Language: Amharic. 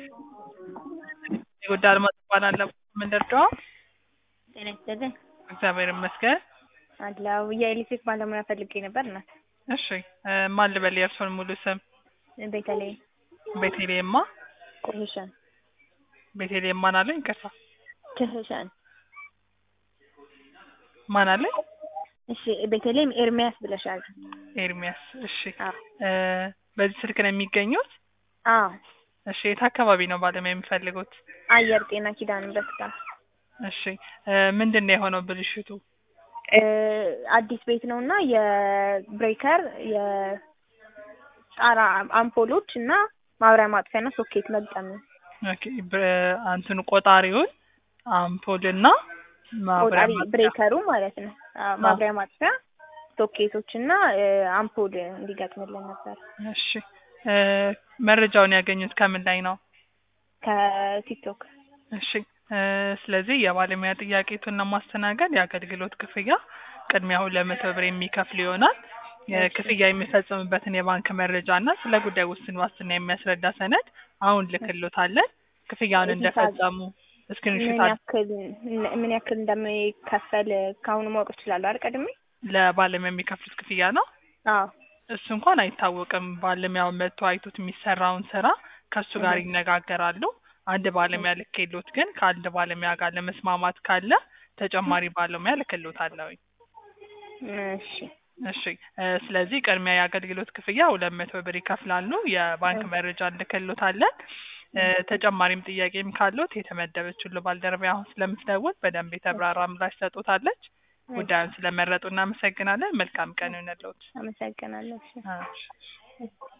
የጎዳ አልማዝ እባላለሁ። ምንደርደዋ ጤና ይስጥልኝ። እግዚአብሔር ይመስገን። አለው የኤሌክትሪክ ባለሙያ ፈልጌ ነበር እናት። እሺ እ ማን ልበል የእርስዎን ሙሉ ስም? ቤተልሔም ቤቴሌማ ክህሸን ቤቴሌም ማን አለኝ? ይቅርታ ክህሸን። ማን አለኝ? እሺ ቤተልሔም ኤርሚያስ ብለሻል። ኤርሚያስ። እሺ አዎ እ በዚህ ስልክ ነው የሚገኙት? አዎ እሺ የት አካባቢ ነው ባለሙያ የሚፈልጉት? አየር ጤና ኪዳነ ምሕረት ጋር እሺ እ ምንድን ነው የሆነው ብልሽቱ? እ አዲስ ቤት ነው እና የብሬከር የጣራ አምፖሎች እና ማብሪያ ማጥፊያና ሶኬት መግጠም ነው። ኦኬ በ- እንትኑ ቆጣሪውን አምፖልና ማብሪያ ቆጣሪ ማጥፊያ። ብሬከሩ ማለት ነው። አዎ፣ ማብሪያ ማጥፊያ ሶኬቶች እና እ አምፖል እንዲገጥምልን ነበር እሺ እ መረጃውን ያገኙት ከምን ላይ ነው? ከቲክቶክ እሺ እ ስለዚህ የባለሙያ ጥያቄቱን ለማስተናገድ የአገልግሎት ክፍያ ቅድሚያ ሁለት መቶ ብር የሚከፍል ይሆናል። የክፍያ የሚፈጽምበትን የባንክ መረጃ እና ስለ ጉዳይ ውስን ዋስትና የሚያስረዳ ሰነድ አሁን ልክሎታለን። ክፍያውን ሂሳብ- እንደፈጸሙ ምን ስክሪንሾት ያክል ምን ያክል እንደሚከፈል ከአሁኑ ማወቅ እችላለሁ አይደል? ቀድሜ ለባለሙያ የሚከፍሉት ክፍያ ነው። አዎ እሱ እንኳን አይታወቅም። ባለሙያው መጥቶ አይቶት የሚሰራውን ስራ ከእሱ ጋር እህ። ይነጋገራሉ። አንድ ባለሙያ ልክሎት ግን ከአንድ ባለሙያ ጋር ለመስማማት ካለ ተጨማሪ ባለሙያ ልክሎታለሁ። እሺ እሺ እ ስለዚህ ቅድሚያ የአገልግሎት ክፍያ ሁለት መቶ ብር ይከፍላሉ። የባንክ እህ። መረጃ እንልክሎታለን። እ ተጨማሪም ጥያቄም ካሉት የተመደበችው ባልደረባ አሁን ስለምትደውል በደንብ የተብራራ ምላሽ ሰጡታለች። ጉዳዩን ስለመረጡ እናመሰግናለን። መልካም ቀን ይሁንልዎት። አመሰግናለሁ። እሺ እሺ